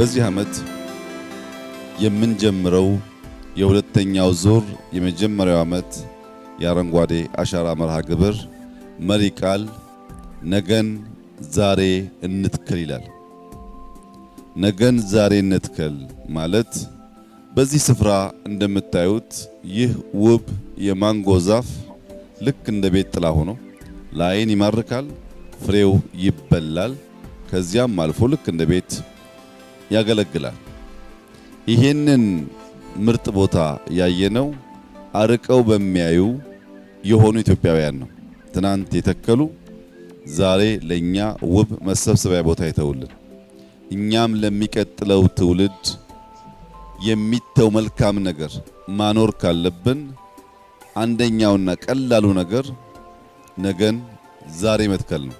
በዚህ ዓመት የምንጀምረው የሁለተኛው ዙር የመጀመሪያው ዓመት የአረንጓዴ አሻራ መርሃ ግብር መሪ ቃል ነገን ዛሬ እንትከል ይላል። ነገን ዛሬ እንትከል ማለት በዚህ ስፍራ እንደምታዩት ይህ ውብ የማንጎ ዛፍ ልክ እንደ ቤት ጥላ ሆኖ ለዓይን ይማርካል፣ ፍሬው ይበላል፣ ከዚያም አልፎ ልክ እንደ ቤት ያገለግላል። ይሄንን ምርጥ ቦታ ያየነው አርቀው በሚያዩ የሆኑ ኢትዮጵያውያን ነው። ትናንት የተከሉ ዛሬ ለኛ ውብ መሰብሰቢያ ቦታ ይተውልን። እኛም ለሚቀጥለው ትውልድ የሚተው መልካም ነገር ማኖር ካለብን አንደኛውና ቀላሉ ነገር ነገን ዛሬ መትከል ነው።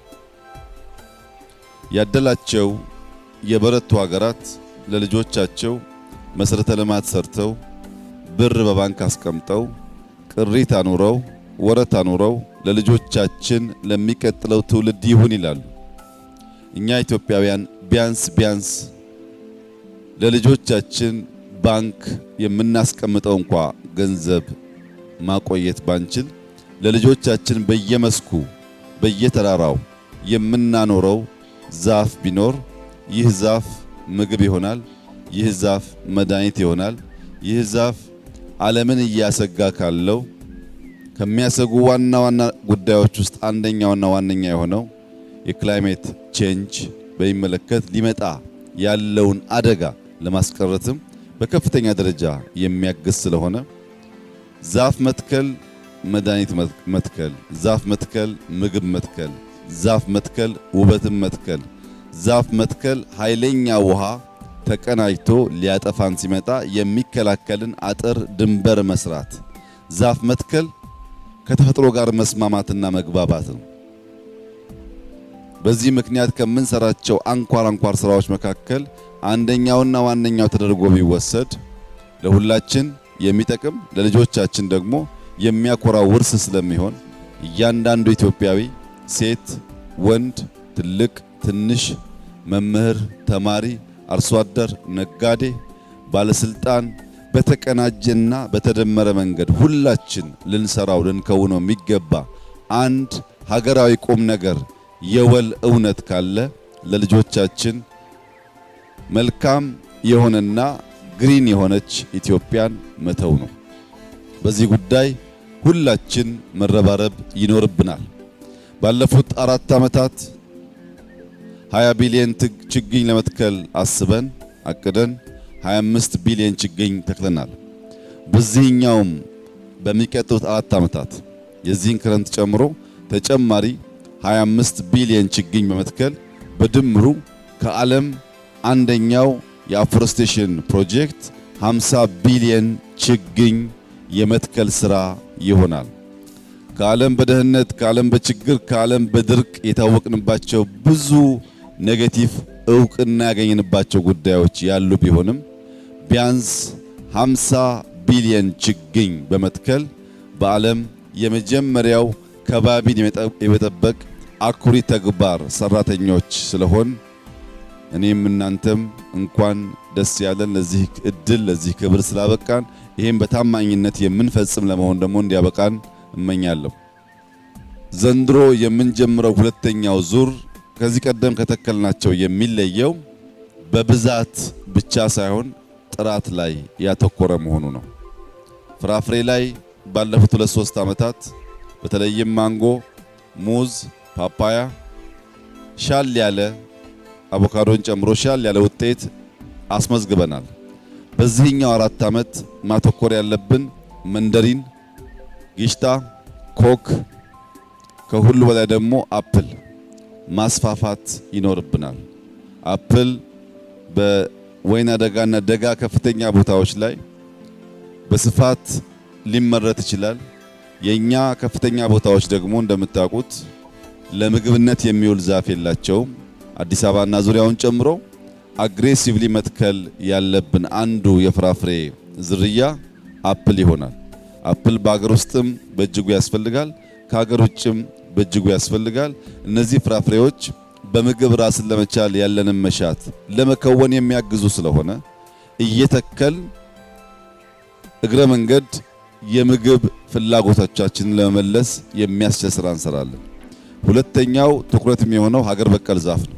ያደላቸው የበረቱ ሀገራት ለልጆቻቸው መሰረተ ልማት ሰርተው ብር በባንክ አስቀምጠው ቅሪት አኑረው ወረት አኑረው ለልጆቻችን ለሚቀጥለው ትውልድ ይሁን ይላሉ። እኛ ኢትዮጵያውያን ቢያንስ ቢያንስ ለልጆቻችን ባንክ የምናስቀምጠው እንኳ ገንዘብ ማቆየት ባንችል ለልጆቻችን በየመስኩ በየተራራው የምናኖረው ዛፍ ቢኖር ይህ ዛፍ ምግብ ይሆናል። ይህ ዛፍ መድኃኒት ይሆናል። ይህ ዛፍ ዓለምን እያሰጋ ካለው ከሚያሰጉ ዋና ዋና ጉዳዮች ውስጥ አንደኛውና ዋነኛ የሆነው የክላይሜት ቼንጅ በሚመለከት ሊመጣ ያለውን አደጋ ለማስቀረትም በከፍተኛ ደረጃ የሚያግዝ ስለሆነ ዛፍ መትከል መድኃኒት መትከል፣ ዛፍ መትከል ምግብ መትከል፣ ዛፍ መትከል ውበትን መትከል፣ ዛፍ መትከል ኃይለኛ ውሃ ተቀናጅቶ ሊያጠፋን ሲመጣ የሚከላከልን አጥር ድንበር መስራት፣ ዛፍ መትከል ከተፈጥሮ ጋር መስማማትና መግባባት ነው። በዚህ ምክንያት ከምንሰራቸው አንኳር አንኳር ስራዎች መካከል አንደኛውና ዋነኛው ተደርጎ ቢወሰድ ለሁላችን የሚጠቅም ለልጆቻችን ደግሞ የሚያኮራ ውርስ ስለሚሆን እያንዳንዱ ኢትዮጵያዊ ሴት፣ ወንድ፣ ትልቅ፣ ትንሽ፣ መምህር፣ ተማሪ፣ አርሶ አደር፣ ነጋዴ፣ ባለስልጣን በተቀናጀና በተደመረ መንገድ ሁላችን ልንሰራው ልንከውነው የሚገባ አንድ ሀገራዊ ቁም ነገር የወል እውነት ካለ ለልጆቻችን መልካም የሆነና ግሪን የሆነች ኢትዮጵያን መተው ነው። በዚህ ጉዳይ ሁላችን መረባረብ ይኖርብናል። ባለፉት አራት ዓመታት 20 ቢሊዮን ችግኝ ለመትከል አስበን አቅደን 25 ቢሊዮን ችግኝ ተክለናል። በዚህኛውም በሚቀጥሉት አራት ዓመታት የዚህን ክረምት ጨምሮ ተጨማሪ 25 ቢሊዮን ችግኝ በመትከል በድምሩ ከዓለም አንደኛው የአፎረስቴሽን ፕሮጀክት 50 ቢሊዮን ችግኝ የመትከል ስራ ይሆናል። ከዓለም በደህንነት ከዓለም በችግር ከዓለም በድርቅ የታወቅንባቸው ብዙ ኔጌቲቭ እውቅና ያገኘንባቸው ጉዳዮች ያሉ ቢሆንም ቢያንስ 50 ቢሊዮን ችግኝ በመትከል በዓለም የመጀመሪያው ከባቢን የመጠበቅ አኩሪ ተግባር ሰራተኞች ስለሆን እኔም እናንተም እንኳን ደስ ያለን ለዚህ እድል ለዚህ ክብር ስላበቃን ይህም በታማኝነት የምንፈጽም ለመሆን ደግሞ እንዲያበቃን እመኛለሁ። ዘንድሮ የምንጀምረው ሁለተኛው ዙር ከዚህ ቀደም ከተከልናቸው የሚለየው በብዛት ብቻ ሳይሆን ጥራት ላይ ያተኮረ መሆኑ ነው። ፍራፍሬ ላይ ባለፉት ሁለት ሶስት ዓመታት በተለይም ማንጎ፣ ሙዝ፣ ፓፓያ ሻል ያለ አቮካዶን ጨምሮ ሻል ያለ ውጤት አስመዝግበናል። በዚህኛው አራት ዓመት ማተኮር ያለብን መንደሪን፣ ጊሽጣ፣ ኮክ ከሁሉ በላይ ደግሞ አፕል ማስፋፋት ይኖርብናል። አፕል በወይና ደጋና ደጋ ከፍተኛ ቦታዎች ላይ በስፋት ሊመረት ይችላል። የኛ ከፍተኛ ቦታዎች ደግሞ እንደምታውቁት ለምግብነት የሚውል ዛፍ የላቸውም። አዲስ አበባና ዙሪያውን ጨምሮ አግሬሲቭሊ መትከል ያለብን አንዱ የፍራፍሬ ዝርያ አፕል ይሆናል። አፕል በአገር ውስጥም በእጅጉ ያስፈልጋል፣ ከሀገር ውጭም በእጅጉ ያስፈልጋል። እነዚህ ፍራፍሬዎች በምግብ ራስን ለመቻል ያለንን መሻት ለመከወን የሚያግዙ ስለሆነ እየተከል እግረ መንገድ የምግብ ፍላጎቶቻችንን ለመመለስ የሚያስችል ስራ እንሰራለን። ሁለተኛው ትኩረት የሚሆነው ሀገር በቀል ዛፍ ነው።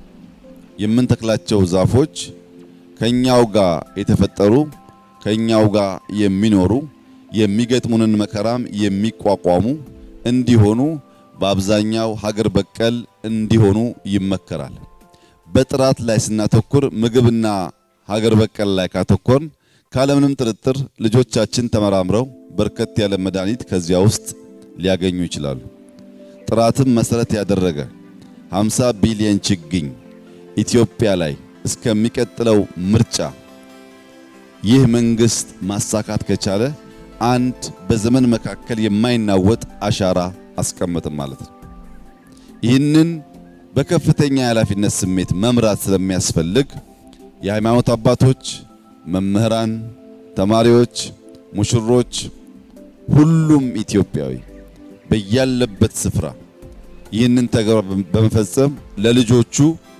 የምንተክላቸው ዛፎች ከኛው ጋር የተፈጠሩ ከኛው ጋር የሚኖሩ የሚገጥሙንን መከራም የሚቋቋሙ እንዲሆኑ በአብዛኛው ሀገር በቀል እንዲሆኑ ይመከራል። በጥራት ላይ ስናተኩር ምግብና ሀገር በቀል ላይ ካተኮርን ካለምንም ጥርጥር ልጆቻችን ተመራምረው በርከት ያለ መድኃኒት ከዚያ ውስጥ ሊያገኙ ይችላሉ። ጥራትን መሰረት ያደረገ 50 ቢሊዮን ችግኝ ኢትዮጵያ ላይ እስከሚቀጥለው ምርጫ ይህ መንግስት ማሳካት ከቻለ አንድ በዘመን መካከል የማይናወጥ አሻራ አስቀመጥም ማለት ነው። ይህንን በከፍተኛ የኃላፊነት ስሜት መምራት ስለሚያስፈልግ የሃይማኖት አባቶች፣ መምህራን፣ ተማሪዎች፣ ሙሽሮች፣ ሁሉም ኢትዮጵያዊ በያለበት ስፍራ ይህንን ተግባር በመፈጸም ለልጆቹ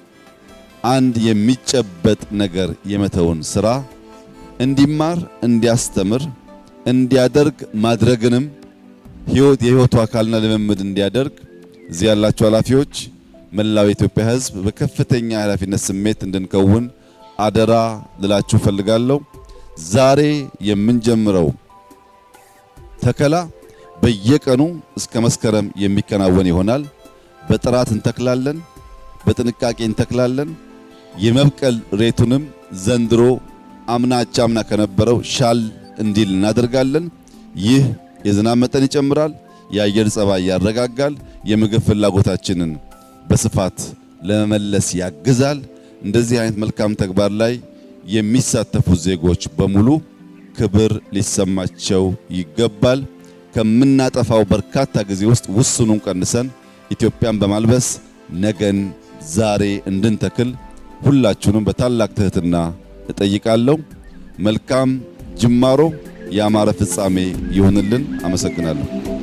አንድ የሚጨበጥ ነገር የመተውን ስራ እንዲማር፣ እንዲያስተምር፣ እንዲያደርግ ማድረግንም ህይወት የህይወቱ አካልና ልምምድ እንዲያደርግ እዚህ ያላችሁ ኃላፊዎች፣ መላው የኢትዮጵያ ሕዝብ በከፍተኛ ኃላፊነት ስሜት እንድንከውን አደራ ልላችሁ ፈልጋለሁ። ዛሬ የምንጀምረው ተከላ በየቀኑ እስከ መስከረም የሚከናወን ይሆናል። በጥራት እንተክላለን፣ በጥንቃቄ እንተክላለን። የመብቀል ሬቱንም ዘንድሮ አምና አቻምና ከነበረው ሻል እንዲል እናደርጋለን። ይህ የዝናብ መጠን ይጨምራል፣ የአየር ጸባይ ያረጋጋል፣ የምግብ ፍላጎታችንን በስፋት ለመመለስ ያግዛል። እንደዚህ አይነት መልካም ተግባር ላይ የሚሳተፉ ዜጎች በሙሉ ክብር ሊሰማቸው ይገባል። ከምናጠፋው በርካታ ጊዜ ውስጥ ውስኑን ቀንሰን ኢትዮጵያን በማልበስ ነገን ዛሬ እንድንተክል ሁላችሁንም በታላቅ ትህትና እጠይቃለሁ። መልካም ጅማሮ፣ ያማረ ፍጻሜ ይሁንልን። አመሰግናለሁ።